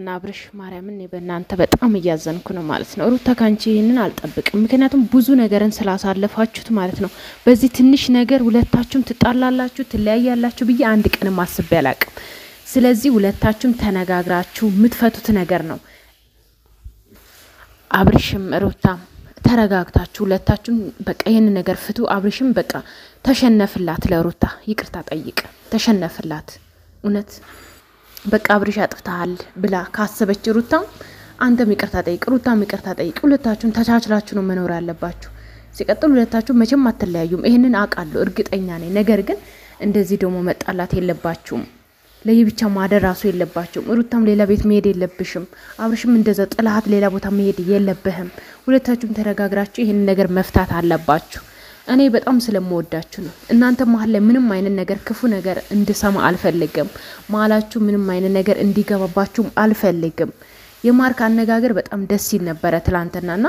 ሩታና አብርሽ ማርያምን እኔ በእናንተ በጣም እያዘንኩ ነው ማለት ነው። ሩታ ካንቺ ይህንን አልጠብቅም። ምክንያቱም ብዙ ነገርን ስላሳለፋችሁት ማለት ነው። በዚህ ትንሽ ነገር ሁለታችሁም ትጣላላችሁ፣ ትለያያላችሁ ብዬ አንድ ቀንም አስቤ አላቅም። ስለዚህ ሁለታችሁም ተነጋግራችሁ የምትፈቱት ነገር ነው። አብርሽም ሩታም ተረጋግታችሁ ሁለታችሁም በቃ ይህን ነገር ፍቱ። አብርሽም በቃ ተሸነፍላት፣ ለሩታ ይቅርታ ጠይቅ፣ ተሸነፍላት እውነት በቃ አብርሽ አጥፍተሃል ብላ ካሰበች ሩታም አንተም ይቅርታ ጠይቅ፣ ሩታም ይቅርታ ጠይቅ። ሁለታችሁም ተቻችላችሁ ነው መኖር ያለባችሁ። ሲቀጥል ሁለታችሁ መቼም አትለያዩም። ይህንን አውቃለሁ፣ እርግጠኛ ነኝ። ነገር ግን እንደዚህ ደግሞ መጣላት የለባችሁም። ለየብቻ ማደር ራሱ የለባቸውም። ሩታም ሌላ ቤት መሄድ የለብሽም። አብርሽም እንደዛ ጥላት ሌላ ቦታ መሄድ የለብህም። ሁለታችሁም ተነጋግራችሁ ይህንን ነገር መፍታት አለባችሁ። እኔ በጣም ስለምወዳችሁ ነው። እናንተ መሀል ላይ ምንም አይነት ነገር ክፉ ነገር እንድሰማ አልፈልግም። መሀላችሁ ምንም አይነት ነገር እንዲገባባችሁም አልፈልግም። የማርክ አነጋገር በጣም ደስ ይል ነበረ ትላንትናና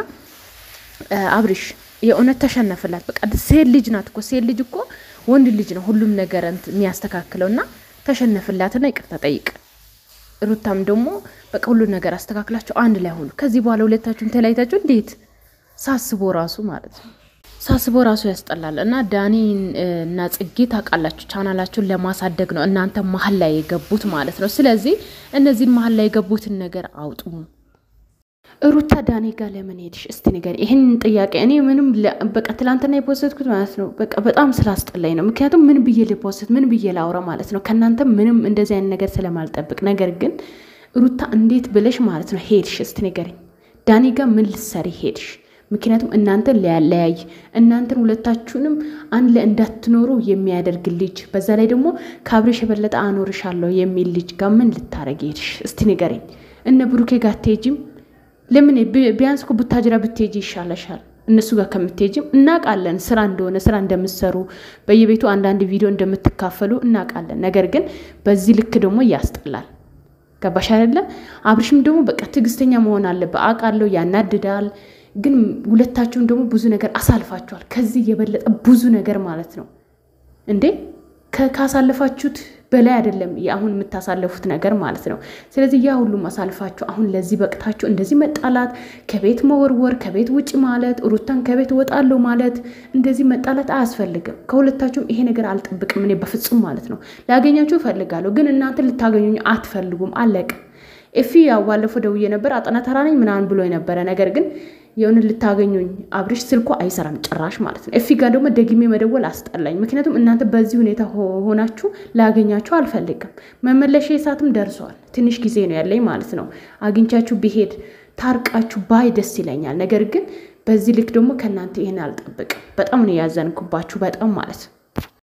አብርሽ የእውነት ተሸነፍላት። በቃ ሴት ልጅ ናት እኮ ሴት ልጅ እኮ ወንድ ልጅ ነው ሁሉም ነገር የሚያስተካክለው እና ተሸነፍላትና ይቅርታ ጠይቅ። ሩታም ደግሞ በቃ ሁሉ ነገር አስተካክላቸው አንድ ላይ ሆኑ። ከዚህ በኋላ ሁለታችሁም ተለያይታችሁ እንዴት ሳስቦ ራሱ ማለት ነው ሳስቦ ራሱ ያስጠላል። እና ዳኒ እና ጽጌ ታውቃላችሁ ቻናላችሁን ለማሳደግ ነው እናንተ መሀል ላይ የገቡት ማለት ነው። ስለዚህ እነዚህን መሀል ላይ የገቡትን ነገር አውጡ። ሩታ ዳኒ ጋር ለምን ሄድሽ? እስቲ ንገሪ ይህን ጥያቄ። እኔ ምንም በቃ ትላንትና የፖስትኩት ማለት ነው በቃ በጣም ስላስጠላኝ ነው። ምክንያቱም ምን ብዬ ልፖስት ምን ብዬ ላውራ ማለት ነው ከእናንተ ምንም እንደዚህ አይነት ነገር ስለማልጠብቅ። ነገር ግን ሩታ እንዴት ብለሽ ማለት ነው ሄድሽ? እስቲ ንገሪኝ። ዳኒ ጋር ምን ልትሰሪ ሄድሽ? ምክንያቱም እናንተን ሊያለያይ እናንተን ሁለታችሁንም አንድ ላይ እንዳትኖሩ የሚያደርግ ልጅ በዛ ላይ ደግሞ ከአብሬሽ የበለጠ አኖርሻለሁ የሚል ልጅ ጋር ምን ልታረግ ሄድሽ? እስቲ ንገሪኝ። እነ ብሩኬ ጋር አትሄጂም? ለምን ቢያንስ እኮ ቡታጅራ ብትሄጂ ይሻለሻል። እነሱ ጋር ከምትሄጂም እናውቃለን፣ ስራ እንደሆነ ስራ እንደምትሰሩ በየቤቱ አንዳንድ ቪዲዮ እንደምትካፈሉ እናውቃለን። ነገር ግን በዚህ ልክ ደግሞ ያስጠላል። ገባሽ አይደለ? አብርሽም ደግሞ በቃ ትዕግስተኛ መሆን አለበት። አውቃለሁ ያናድዳል ግን ሁለታችሁም ደግሞ ብዙ ነገር አሳልፋችኋል። ከዚህ የበለጠ ብዙ ነገር ማለት ነው እንዴ ካሳለፋችሁት በላይ አይደለም አሁን የምታሳለፉት ነገር ማለት ነው። ስለዚህ ያ ሁሉም አሳልፋችሁ አሁን ለዚህ በቅታችሁ እንደዚህ መጣላት፣ ከቤት መወርወር፣ ከቤት ውጭ ማለት፣ ሩታን ከቤት እወጣለሁ ማለት፣ እንደዚህ መጣላት አያስፈልግም። ከሁለታችሁም ይሄ ነገር አልጠብቅም እኔ በፍጹም ማለት ነው። ላገኛችሁ እፈልጋለሁ፣ ግን እናንተ ልታገኙኝ አትፈልጉም። አለቅ ኤፊ ያው ባለፈው ደውዬ ነበር አጠና ተራ ነኝ ምናምን ብሎ የነበረ ነገር ግን የሆነ ልታገኙኝ አብርሽ ስልኮ አይሰራም ጭራሽ ማለት ነው። ኤፊ ጋር ደግሞ ደግሜ መደወል አስጠላኝ። ምክንያቱም እናንተ በዚህ ሁኔታ ሆናችሁ ላገኛችሁ አልፈልግም። መመለሻ ሰዓትም ደርሰዋል። ትንሽ ጊዜ ነው ያለኝ ማለት ነው። አግኝቻችሁ ብሄድ ታርቃችሁ ባይ ደስ ይለኛል። ነገር ግን በዚህ ልክ ደግሞ ከእናንተ ይህን አልጠብቅም። በጣም ነው ያዘንኩባችሁ፣ በጣም ማለት ነው።